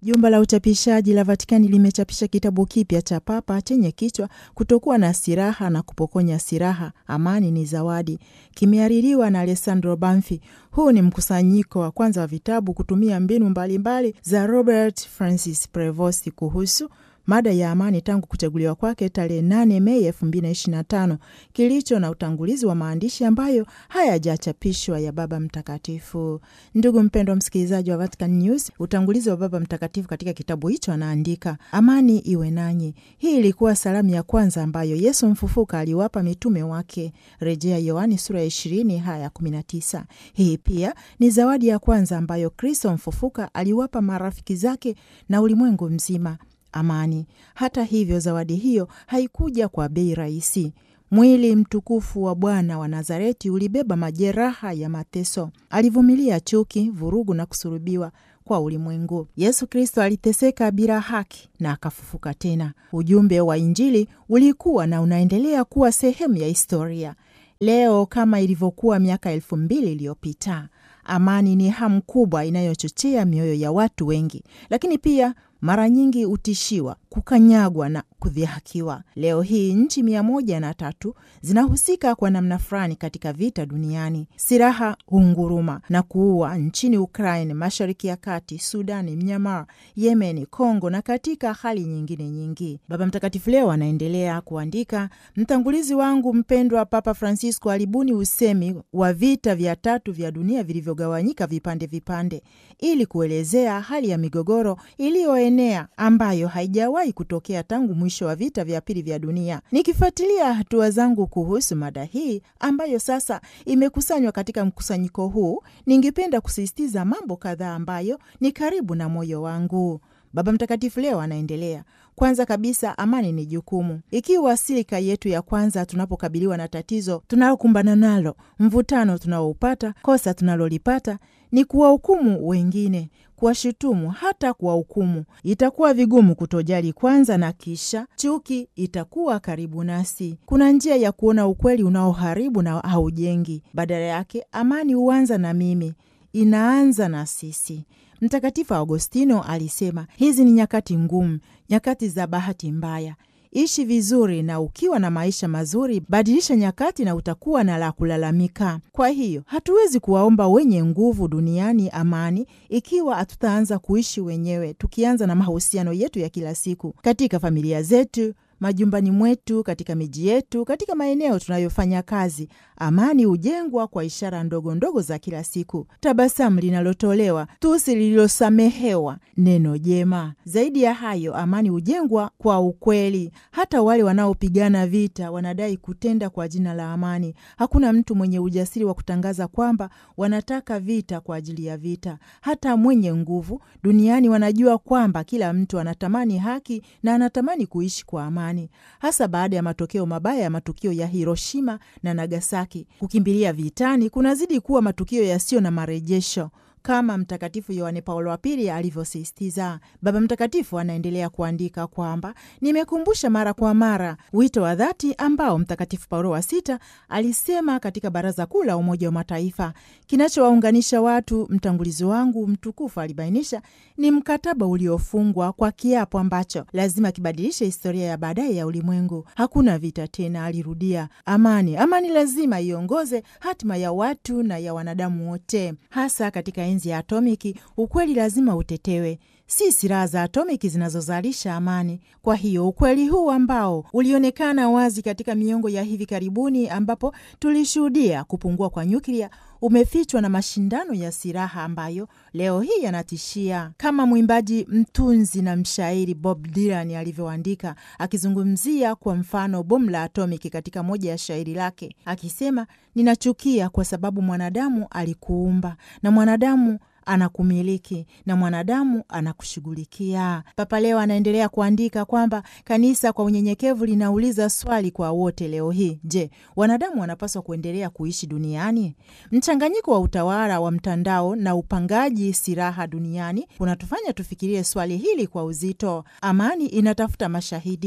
Jumba la uchapishaji la Vatikani limechapisha kitabu kipya cha Papa chenye kichwa kutokuwa na silaha na kupokonya silaha, amani ni zawadi. Kimehaririwa na Alessandro Banfi. Huu ni mkusanyiko wa kwanza wa vitabu kutumia mbinu mbalimbali mbali za Robert Francis Prevost kuhusu mada ya amani tangu kuchaguliwa kwake tarehe 8 Mei 2025 kilicho na utangulizi wa maandishi ambayo hayajachapishwa ya Baba Mtakatifu. Ndugu mpendwa msikilizaji wa Vatican News, utangulizi wa Baba Mtakatifu katika kitabu hicho anaandika, amani iwe nanyi. Hii ilikuwa salamu ya kwanza ambayo Yesu mfufuka aliwapa mitume wake, rejea Yohani sura ya 20 haya 19. Hii pia ni zawadi ya kwanza ambayo Kristo mfufuka aliwapa marafiki zake na ulimwengu mzima amani. Hata hivyo, zawadi hiyo haikuja kwa bei rahisi. Mwili mtukufu wa Bwana wa Nazareti ulibeba majeraha ya mateso. Alivumilia chuki, vurugu na kusulubiwa kwa ulimwengu. Yesu Kristo aliteseka bila haki na akafufuka tena. Ujumbe wa Injili ulikuwa na unaendelea kuwa sehemu ya historia leo kama ilivyokuwa miaka elfu mbili iliyopita. Amani ni hamu kubwa inayochochea mioyo ya watu wengi, lakini pia mara nyingi hutishiwa, kukanyagwa na kudhihakiwa. Leo hii nchi mia moja na tatu zinahusika kwa namna fulani katika vita duniani. Silaha hunguruma na kuua nchini Ukraine, Mashariki ya Kati, Sudani, Myanmar, Yemen, Kongo na katika hali nyingine nyingi. Baba Mtakatifu leo anaendelea kuandika, mtangulizi wangu mpendwa Papa Francisco alibuni usemi wa vita vya tatu vya dunia vilivyogawanyika vipande vipande, ili kuelezea hali ya migogoro iliyoenea ambayo haijawahi kutokea tangu mwisho wa vita vya pili vya dunia. Nikifuatilia hatua zangu kuhusu mada hii ambayo sasa imekusanywa katika mkusanyiko huu, ningependa kusisitiza mambo kadhaa ambayo ni karibu na moyo wangu. Baba Mtakatifu leo anaendelea. Kwanza kabisa, amani ni jukumu. Ikiwa silika yetu ya kwanza tunapokabiliwa na tatizo tunalokumbana nalo, mvutano tunaoupata, kosa tunalolipata ni kuwahukumu wengine, kuwashutumu, hata kuwahukumu, itakuwa vigumu kutojali kwanza, na kisha chuki itakuwa karibu nasi. Kuna njia ya kuona ukweli unaoharibu na haujengi. Badala yake, amani huanza na mimi, inaanza na sisi. Mtakatifu Augustino alisema hizi ni nyakati ngumu, nyakati za bahati mbaya. Ishi vizuri, na ukiwa na maisha mazuri, badilisha nyakati na utakuwa na la kulalamika. Kwa hiyo hatuwezi kuwaomba wenye nguvu duniani amani ikiwa hatutaanza kuishi wenyewe, tukianza na mahusiano yetu ya kila siku katika familia zetu majumbani mwetu, katika miji yetu, katika maeneo tunayofanya kazi. Amani hujengwa kwa ishara ndogo ndogo za kila siku: tabasamu linalotolewa, tusi lililosamehewa, neno jema. Zaidi ya hayo, amani hujengwa kwa ukweli. Hata wale wanaopigana vita wanadai kutenda kwa jina la amani. Hakuna mtu mwenye ujasiri wa kutangaza kwamba wanataka vita kwa ajili ya vita. Hata mwenye nguvu duniani wanajua kwamba kila mtu anatamani haki na anatamani kuishi kwa amani hasa baada ya matokeo mabaya ya matukio ya Hiroshima na Nagasaki. Kukimbilia vitani kunazidi kuwa matukio yasiyo na marejesho kama Mtakatifu Yohane Paulo wa Pili alivyosisitiza. Baba Mtakatifu anaendelea kuandika kwamba nimekumbusha mara kwa mara wito wa dhati ambao Mtakatifu Paulo wa Sita alisema katika Baraza Kuu la Umoja wa Mataifa, kinachowaunganisha watu, mtangulizi wangu mtukufu alibainisha, ni mkataba uliofungwa kwa kiapo ambacho lazima kibadilishe historia ya baadaye ya ulimwengu. Hakuna vita tena, alirudia. Amani, amani lazima iongoze hatima ya watu na ya wanadamu wote, hasa katika enzi ya atomiki. Ukweli lazima utetewe, si silaha za atomiki zinazozalisha amani. Kwa hiyo ukweli huu ambao ulionekana wazi katika miongo ya hivi karibuni, ambapo tulishuhudia kupungua kwa nyuklia umefichwa na mashindano ya silaha ambayo leo hii yanatishia, kama mwimbaji, mtunzi na mshairi Bob Dylan alivyoandika akizungumzia kwa mfano bomu la atomiki katika moja ya shairi lake, akisema ninachukia kwa sababu mwanadamu alikuumba na mwanadamu anakumiliki na mwanadamu anakushughulikia. Papa leo anaendelea kuandika kwamba kanisa kwa unyenyekevu linauliza swali kwa wote leo hii: je, wanadamu wanapaswa kuendelea kuishi duniani? Mchanganyiko wa utawala wa mtandao na upangaji silaha duniani unatufanya tufikirie swali hili kwa uzito. Amani inatafuta mashahidi.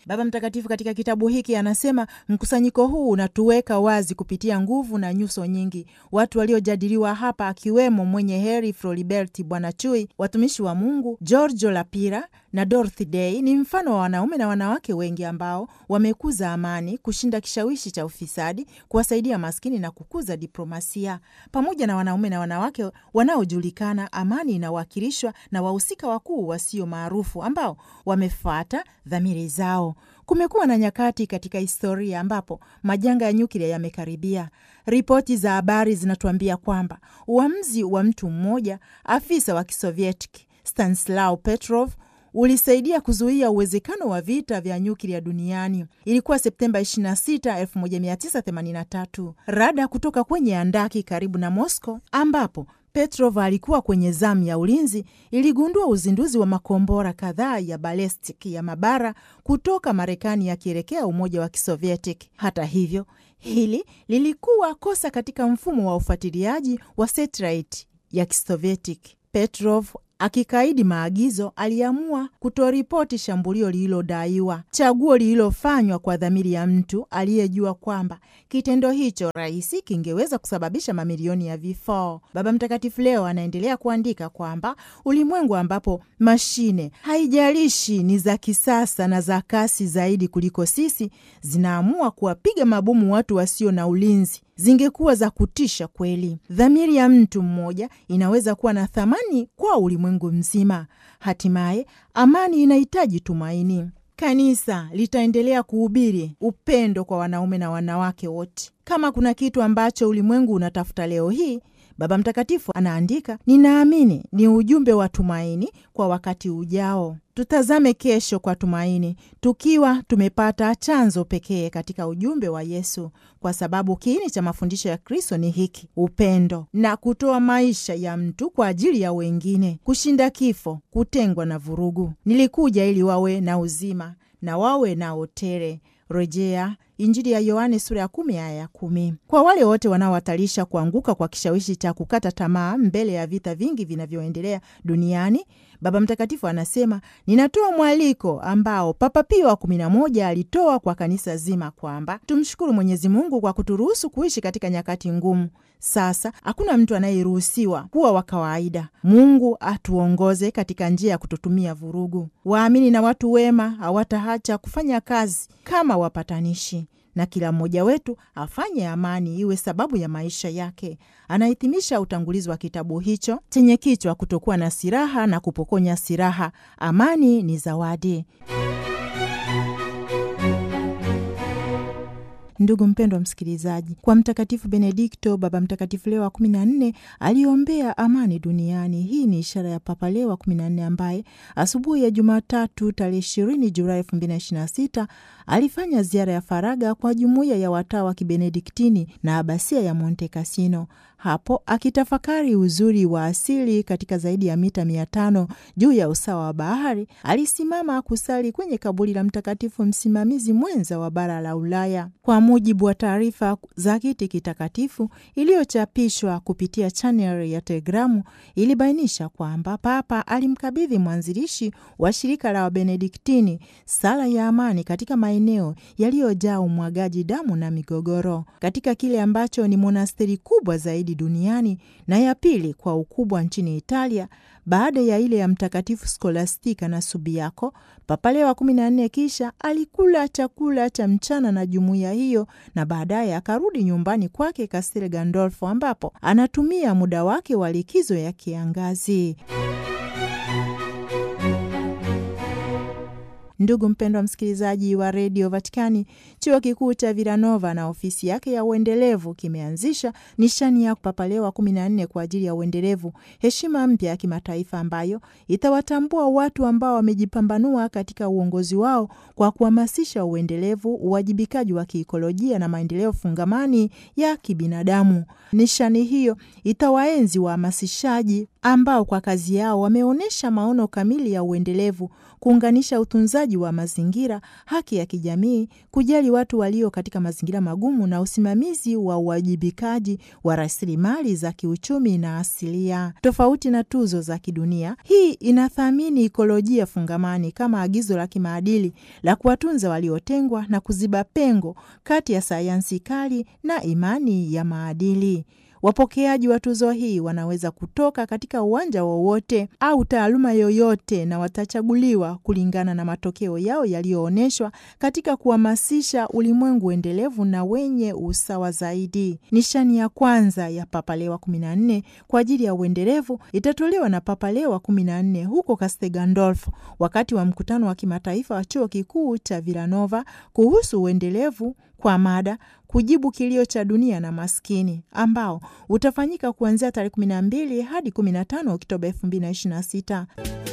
Baba Mtakatifu katika kitabu hiki anasema mkusanyiko huu unatuweka wazi kupitia nguvu na nyuso nyingi. Watu waliojadiliwa hapa, akiwemo mwenye heri Floribert Bwana Chui, watumishi wa Mungu Giorgio Lapira na Dorothy Day, ni mfano wa wanaume na wanawake wengi ambao wamekuza amani, kushinda kishawishi cha ufisadi, kuwasaidia maskini na kukuza diplomasia. Pamoja na wanaume na wanawake wanaojulikana, amani inawakilishwa na wahusika wakuu wasio maarufu ambao wamefuata dhamiri zao. Kumekuwa na nyakati katika historia ambapo majanga ya nyuklia yamekaribia. Ripoti za habari zinatuambia kwamba uamuzi wa mtu mmoja, afisa wa Kisovietiki Stanislaw Petrov ulisaidia kuzuia uwezekano wa vita vya nyuklia duniani. Ilikuwa Septemba 26, 1983. Rada kutoka kwenye andaki karibu na Moscow ambapo Petrov alikuwa kwenye zamu ya ulinzi iligundua uzinduzi wa makombora kadhaa ya balestic ya mabara kutoka Marekani yakielekea Umoja wa Kisovietiki. Hata hivyo, hili lilikuwa kosa katika mfumo wa ufuatiliaji wa satellite ya Kisovietiki. Petrov akikaidi maagizo aliamua kutoripoti shambulio lililodaiwa, chaguo lililofanywa kwa dhamiri ya mtu aliyejua kwamba kitendo hicho rahisi kingeweza kusababisha mamilioni ya vifo. Baba Mtakatifu leo anaendelea kuandika kwamba ulimwengu ambapo mashine, haijalishi ni za kisasa na za kasi zaidi kuliko sisi, zinaamua kuwapiga mabomu watu wasio na ulinzi zingekuwa za kutisha kweli. Dhamiri ya mtu mmoja inaweza kuwa na thamani kwa ulimwengu mzima. Hatimaye, amani inahitaji tumaini. Kanisa litaendelea kuhubiri upendo kwa wanaume na wanawake wote. Kama kuna kitu ambacho ulimwengu unatafuta leo hii, Baba Mtakatifu anaandika, ninaamini ni ujumbe wa tumaini kwa wakati ujao. Tutazame kesho kwa tumaini, tukiwa tumepata chanzo pekee katika ujumbe wa Yesu, kwa sababu kiini cha mafundisho ya Kristo ni hiki: upendo na kutoa maisha ya mtu kwa ajili ya wengine, kushinda kifo, kutengwa na vurugu. Nilikuja ili wawe na uzima na wawe nao tele. Rejea Injili ya Yohane sura ya kumi aya ya kumi. Kwa wale wote wanaohatarisha kuanguka kwa kishawishi cha kukata tamaa mbele ya vita vingi vinavyoendelea duniani, Baba Mtakatifu anasema, ninatoa mwaliko ambao Papa Pio wa kumi na moja alitoa kwa kanisa zima kwamba tumshukuru Mwenyezi Mungu kwa kuturuhusu kuishi katika nyakati ngumu. Sasa hakuna mtu anayeruhusiwa kuwa wa kawaida. Mungu atuongoze katika njia ya kututumia vurugu. Waamini na watu wema hawataacha kufanya kazi kama wapatanishi na kila mmoja wetu afanye amani iwe sababu ya maisha yake. Anahitimisha utangulizi wa kitabu hicho chenye kichwa kutokuwa na silaha na kupokonya silaha, amani ni zawadi. Ndugu mpendwa msikilizaji, kwa Mtakatifu Benedikto, Baba Mtakatifu Leo wa kumi na nne aliombea amani duniani. Hii ni ishara ya Papa Leo wa kumi na nne ambaye asubuhi ya Jumatatu tarehe ishirini Julai elfu mbili na ishirini na sita alifanya ziara ya faraga kwa jumuiya ya watawa wa Kibenediktini na abasia ya Monte Cassino. Hapo akitafakari uzuri wa asili katika zaidi ya mita mia tano juu ya usawa wa bahari, alisimama kusali kwenye kaburi la mtakatifu msimamizi mwenza wa bara la Ulaya. Kwa mujibu wa taarifa za kiti kitakatifu iliyochapishwa kupitia chaneli ya Telegramu, ilibainisha kwamba Papa alimkabidhi mwanzilishi wa shirika la Wabenediktini sala ya amani katika maeneo yaliyojaa umwagaji damu na migogoro, katika kile ambacho ni monasteri kubwa zaidi duniani na ya pili kwa ukubwa nchini Italia baada ya ile ya Mtakatifu Skolastika na Subiako. Papa Leo wa kumi na nne kisha alikula chakula cha mchana na jumuiya hiyo na baadaye akarudi nyumbani kwake Castel Gandolfo ambapo anatumia muda wake wa likizo ya kiangazi. Ndugu mpendwa msikilizaji wa redio Vatikani, chuo kikuu cha Villanova na ofisi yake ya uendelevu kimeanzisha nishani ya Papa Leo wa kumi na nne kwa ajili ya uendelevu, heshima mpya ya kimataifa ambayo itawatambua watu ambao wamejipambanua katika uongozi wao kwa kuhamasisha uendelevu, uwajibikaji wa kiikolojia na maendeleo fungamani ya kibinadamu. Nishani hiyo itawaenzi wahamasishaji ambao kwa kazi yao wameonyesha maono kamili ya uendelevu, kuunganisha utunzaji wa mazingira, haki ya kijamii, kujali watu watu walio katika mazingira magumu na usimamizi wa uwajibikaji wa rasilimali za kiuchumi na asilia. Tofauti na tuzo za kidunia, hii inathamini ikolojia fungamani kama agizo la kimaadili la kuwatunza waliotengwa na kuziba pengo kati ya sayansi kali na imani ya maadili. Wapokeaji wa tuzo hii wanaweza kutoka katika uwanja wowote au taaluma yoyote na watachaguliwa kulingana na matokeo yao yaliyoonyeshwa katika kuhamasisha ulimwengu endelevu na wenye usawa zaidi. Nishani ya kwanza ya Papa Leo wa 14 kwa ajili ya uendelevu itatolewa na Papa Leo wa 14 huko Castel Gandolfo wakati wa mkutano wa kimataifa wa chuo kikuu cha Villanova kuhusu uendelevu kwa mada kujibu kilio cha dunia na maskini ambao utafanyika kuanzia tarehe 12 hadi 15 Oktoba 2026.